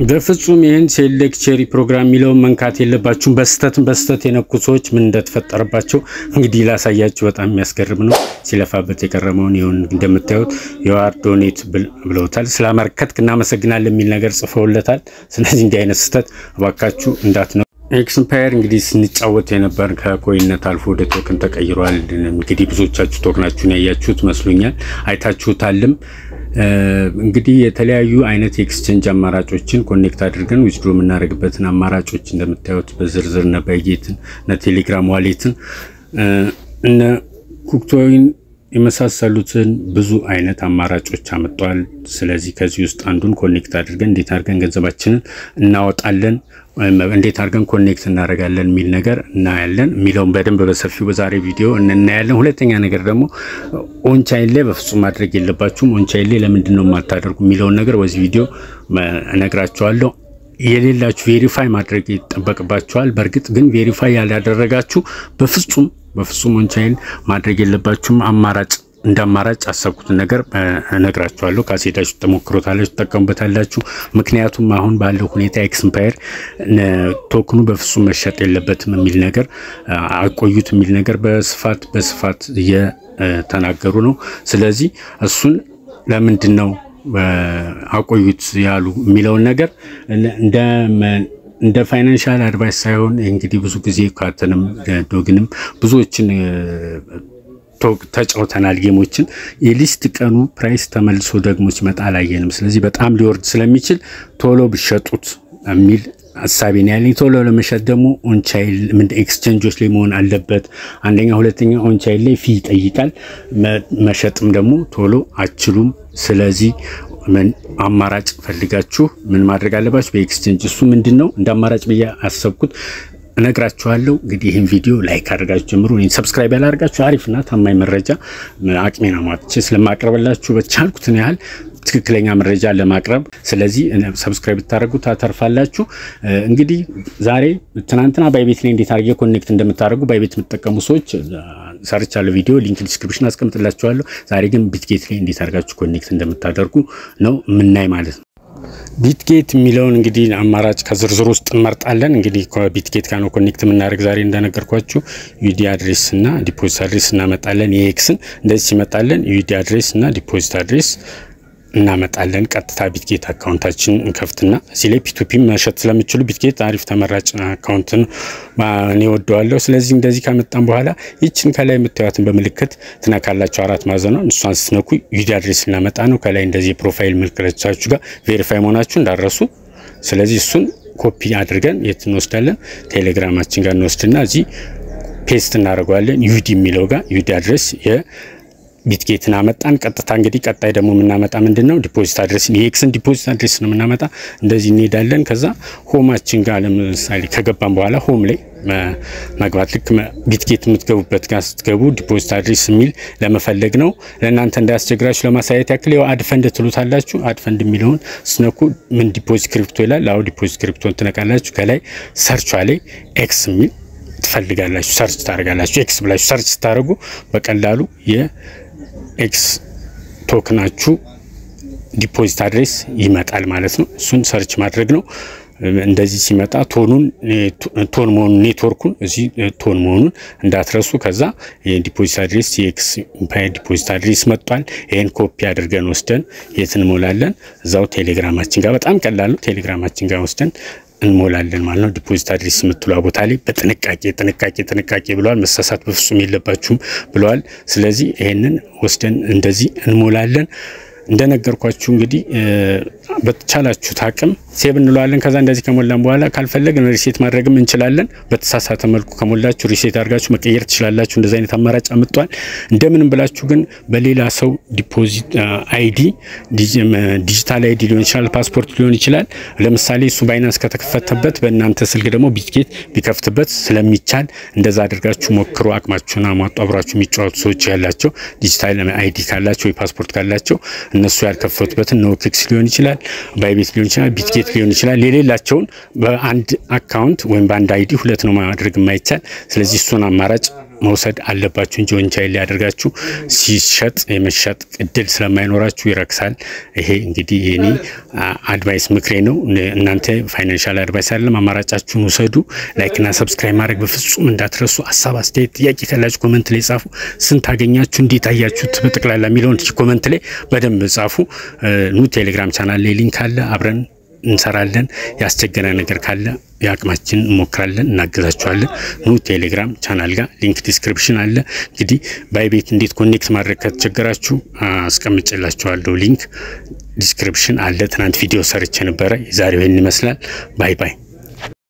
በፍጹም ይህን ሴሌክት ቼሪ ፕሮግራም የሚለውን መንካት የለባችሁም። በስተትን በስተት የነኩ ሰዎች ምን እንደተፈጠረባቸው እንግዲህ ላሳያችሁ። በጣም የሚያስገርም ነው። ሲለፋበት የቀረመውን ይሁን እንደምታዩት የዋር ዶኔት ብለውታል። ስላመረከትክ እናመሰግናለን የሚል ነገር ጽፈውለታል። ስለዚህ እንዲህ አይነት ስህተት እባካችሁ እንዳት ነው። ኤክስፓየር እንግዲህ ስንጫወት የነበር ከኮይነት አልፎ ወደ ቶክን ተቀይሯል። እንግዲህ ብዙዎቻችሁ ቶክናችሁን ያያችሁት መስሎኛል፣ አይታችሁታልም። እንግዲህ የተለያዩ አይነት የኤክስቼንጅ አማራጮችን ኮኔክት አድርገን ዊዝድሮ የምናደርግበትን አማራጮች እንደምታዩት በዝርዝር እነ ባይጌትን እነ ቴሌግራም ዋሌትን እነ ኩክቶይን የመሳሰሉትን ብዙ አይነት አማራጮች አመጧል። ስለዚህ ከዚህ ውስጥ አንዱን ኮኔክት አድርገን እንዴት አድርገን ገንዘባችንን እናወጣለን፣ እንዴት አድርገን ኮኔክት እናደርጋለን የሚል ነገር እናያለን። የሚለውን በደንብ በሰፊው በዛሬ ቪዲዮ እናያለን። ሁለተኛ ነገር ደግሞ ኦንቻይን ላይ በፍጹም ማድረግ የለባችሁም። ኦንቻይን ላይ ለምንድን ነው የማታደርጉ የሚለውን ነገር በዚህ ቪዲዮ እነግራችኋለሁ። የሌላችሁ ቬሪፋይ ማድረግ ይጠበቅባችኋል። በእርግጥ ግን ቬሪፋይ ያላደረጋችሁ በፍጹም በፍጹም ኦንቻይን ማድረግ የለባችሁም። አማራጭ እንደ አማራጭ አሰብኩትን ነገር እነግራችኋለሁ። ካሴዳችሁ ተሞክሮታላችሁ፣ ትጠቀሙበታላችሁ። ምክንያቱም አሁን ባለው ሁኔታ ኤክስፓየር ቶክኑ በፍጹም መሸጥ የለበትም የሚል ነገር አቆዩት የሚል ነገር በስፋት በስፋት እየተናገሩ ነው። ስለዚህ እሱን ለምንድን ነው አቆዩት ያሉ የሚለውን ነገር እንደ ፋይናንሻል አድቫይስ ሳይሆን እንግዲህ ብዙ ጊዜ ካተንም ዶግንም ብዙዎችን ተጫውተናል ጌሞችን የሊስት ቀኑ ፕራይስ ተመልሶ ደግሞ ሲመጣ አላየንም። ስለዚህ በጣም ሊወርድ ስለሚችል ቶሎ ብሸጡት የሚል ሀሳቤ ነው ያለኝ። ቶሎ ለመሸጥ ደግሞ ኦንቻይል ምን ኤክስቼንጆች ላይ መሆን አለበት። አንደኛ፣ ሁለተኛ ኦንቻይል ላይ ፊ ይጠይቃል። መሸጥም ደግሞ ቶሎ አችሉም። ስለዚህ አማራጭ ፈልጋችሁ ምን ማድረግ አለባችሁ? በኤክስቼንጅ እሱ ምንድን ነው እንደ አማራጭ ብዬ አሰብኩት እነግራችኋለሁ። እንግዲህ ይህን ቪዲዮ ላይክ አድርጋችሁ ጀምሩ። ሰብስክራይብ ያላደርጋችሁ አሪፍና ታማኝ መረጃ አቅሜን አሟጥቼ ስለማቅረብላችሁ በቻልኩትን ያህል ትክክለኛ መረጃ ለማቅረብ ስለዚህ ሰብስክራይብ ብታደርጉ ታተርፋላችሁ። እንግዲህ ዛሬ ትናንትና ባይቤት ላይ እንዴት አድርጌ ኮኔክት እንደምታደርጉ ባይቤት የምትጠቀሙ ሰዎች ሰርቻለሁ ቪዲዮ ሊንክ ዲስክሪፕሽን አስቀምጥላችኋለሁ። ዛሬ ግን ቢትጌት ላይ እንዴት አድርጋችሁ ኮኔክት እንደምታደርጉ ነው የምናይ ማለት ነው። ቢትጌት የሚለውን እንግዲህ አማራጭ ከዝርዝር ውስጥ እንመርጣለን። እንግዲህ ከቢትጌት ጋር ነው ኮኔክት የምናደርግ ዛሬ እንደነገርኳችሁ ዩዲ አድሬስ እና ዲፖዚት አድሬስ እናመጣለን። የኤክስን እንደዚህ ሲመጣለን ዩዲ አድሬስ እና ዲፖዚት አድሬስ እናመጣለን። ቀጥታ ቢትጌት አካውንታችን እንከፍትና እዚህ ላይ ፒቱፒ መሸጥ ስለምችሉ ቢትጌት አሪፍ ተመራጭ አካውንትን እኔ ወደዋለሁ። ስለዚህ እንደዚህ ካመጣን በኋላ ይችን ከላይ የምታዩትን በምልክት ትነካላችሁ። አራት ማዕዘኗን እሷን ስትነኩ ዩዲ አድሬስ እናመጣ ነው። ከላይ እንደዚህ የፕሮፋይል ምልክቶቻችሁ ጋር ቬሪፋይ መሆናችሁ እንዳረሱ። ስለዚህ እሱን ኮፒ አድርገን የት እንወስዳለን? ቴሌግራማችን ጋር እንወስድና እዚህ ፔስት እናደርገዋለን። ዩዲ የሚለው ጋር ዩዲ አድሬስ ቢትጌትን አመጣን። ቀጥታ እንግዲህ ቀጣይ ደግሞ የምናመጣ ምንድን ነው ዲፖዚት አድሬስ የኤክስን ዲፖዚት አድሬስ ነው የምናመጣ። እንደዚህ እንሄዳለን። ከዛ ሆማችን ጋር ለምሳሌ ከገባን በኋላ ሆም ላይ መግባት ልክ ቢትጌት የምትገቡበት ጋር ስትገቡ ዲፖዚት አድሬስ የሚል ለመፈለግ ነው። ለእናንተ እንዳያስቸግራችሁ ለማሳየት ያክል ያው አድፈንድ ትሉታላችሁ። አድፈንድ የሚለውን ስነኩ ምን ዲፖዚት ክሪፕቶ ይላል። አሁ ዲፖዚት ክሪፕቶን ትነቃላችሁ። ከላይ ሰርቿ ላይ ኤክስ የሚል ትፈልጋላችሁ። ሰርች ታደርጋላችሁ። ኤክስ ብላችሁ ሰርች ስታደርጉ በቀላሉ የኤክስ ቶክናችሁ ዲፖዚት አድሬስ ይመጣል ማለት ነው። እሱን ሰርች ማድረግ ነው። እንደዚህ ሲመጣ ቶኑን ቶን መሆኑን ኔትወርኩን እዚህ ቶን መሆኑን እንዳትረሱ። ከዛ የዲፖዚት አድሬስ የኤክስ ኢምፓየር ዲፖዚት አድሬስ መጥቷል። ይህን ኮፒ አድርገን ወስደን የት እንሞላለን? እዛው ቴሌግራማችን ጋር በጣም ቀላሉ ቴሌግራማችን ጋር ወስደን እንሞላለን ማለት ነው። ዲፖዚት አድሬስ የምትሏ ቦታ ላይ በጥንቃቄ ጥንቃቄ ጥንቃቄ ብለዋል። መሳሳት በፍጹም የለባችሁም ብለዋል። ስለዚህ ይሄንን ወስደን እንደዚህ እንሞላለን። እንደነገርኳችሁ እንግዲህ በተቻላችሁት አቅም ሴብ እንለዋለን። ከዛ እንደዚህ ከሞላን በኋላ ካልፈለግን ሪሴት ማድረግም እንችላለን። በተሳሳተ መልኩ ከሞላችሁ ሪሴት አድርጋችሁ መቀየር ትችላላችሁ። እንደዚህ አይነት አማራጭ አምጧል። እንደምንም ብላችሁ ግን በሌላ ሰው ዲፖዚት አይዲ ዲጂታል አይዲ ሊሆን ይችላል፣ ፓስፖርት ሊሆን ይችላል። ለምሳሌ እሱ ባይናንስ ከተከፈተበት በእናንተ ስልክ ደግሞ ቢትጌት ቢከፍትበት ስለሚቻል እንደዛ አድርጋችሁ ሞክሩ። አቅማችሁን አሟጡ። አብራችሁ የሚጫወቱ ሰዎች ያላቸው ዲጂታል አይዲ ካላቸው ወይ ፓስፖርት ካላቸው እነሱ ያልከፈቱበትን ኖክክስ ሊሆን ይችላል፣ ባይቤት ሊሆን ይችላል፣ ቢትጌት ሊሆን ይችላል። የሌላቸውን በአንድ አካውንት ወይም በአንድ አይዲ ሁለት ነው ማድረግ የማይቻል። ስለዚህ እሱን አማራጭ መውሰድ አለባችሁ እንጂ ወንቻይል ሊያደርጋችሁ ሲሸጥ የመሸጥ እድል ስለማይኖራችሁ ይረክሳል። ይሄ እንግዲህ የኔ አድቫይስ ምክሬ ነው። እናንተ ፋይናንሻል አድቫይስ አይደለም፣ አማራጫችሁን ውሰዱ። ላይክና ሰብስክራይብ ማድረግ በፍጹም እንዳትረሱ። ሀሳብ አስተያየት፣ ጥያቄ ካላችሁ ኮመንት ላይ ጻፉ። ስንት አገኛችሁ፣ እንዴት አያችሁት በጠቅላላ የሚለውን ኮመንት ላይ በደንብ ጻፉ። ኑ ቴሌግራም ቻናል ላይ ሊንክ አለ፣ አብረን እንሰራለን። ያስቸገረ ነገር ካለ የአቅማችን እንሞክራለን፣ እናገዛችኋለን። ኑ ቴሌግራም ቻናል ጋር ሊንክ ዲስክሪፕሽን አለ። እንግዲህ ባይቤት እንዴት ኮኔክት ማድረግ ከተቸገራችሁ አስቀምጭላችኋለሁ ሊንክ ዲስክሪፕሽን አለ። ትናንት ቪዲዮ ሰርቼ ነበረ። የዛሬው ይህን ይመስላል። ባይ ባይ